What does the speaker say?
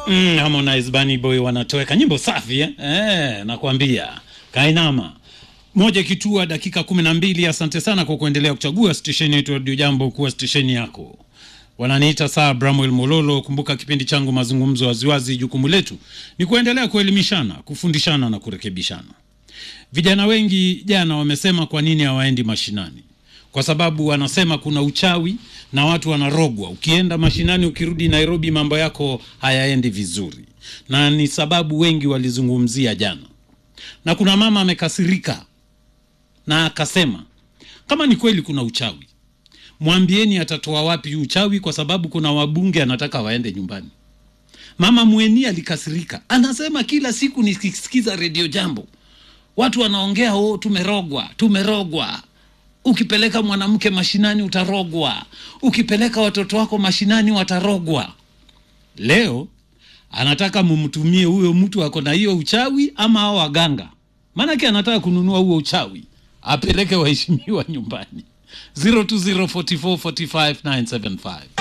Mm, Harmonize Bunny Boy wanatoweka nyimbo safi eh? Eh, nakwambia kainama moja kitua dakika kumi na mbili. Asante sana kwa kuendelea kuchagua stesheni yetu Radio Jambo kuwa stesheni yako. Wananiita saa Bramwel Mololo. Kumbuka kipindi changu mazungumzo waziwazi, jukumu letu ni kuendelea kuelimishana, kufundishana na kurekebishana. Vijana wengi jana wamesema kwa nini hawaendi mashinani, kwa sababu wanasema kuna uchawi na watu wanarogwa. Ukienda mashinani, ukirudi Nairobi, mambo yako hayaendi vizuri, na ni sababu wengi walizungumzia jana. Na kuna mama amekasirika na akasema kama ni kweli kuna uchawi, mwambieni atatoa wapi huu uchawi, kwa sababu kuna wabunge anataka waende nyumbani. Mama Mweni alikasirika, anasema kila siku nikisikiza redio Jambo watu wanaongea oh, tumerogwa, tumerogwa. Ukipeleka mwanamke mashinani utarogwa, ukipeleka watoto wako mashinani watarogwa. Leo anataka mumtumie huyo mtu ako na hiyo uchawi ama hao waganga, maanake anataka kununua huo uchawi apeleke waheshimiwa nyumbani. 0204445975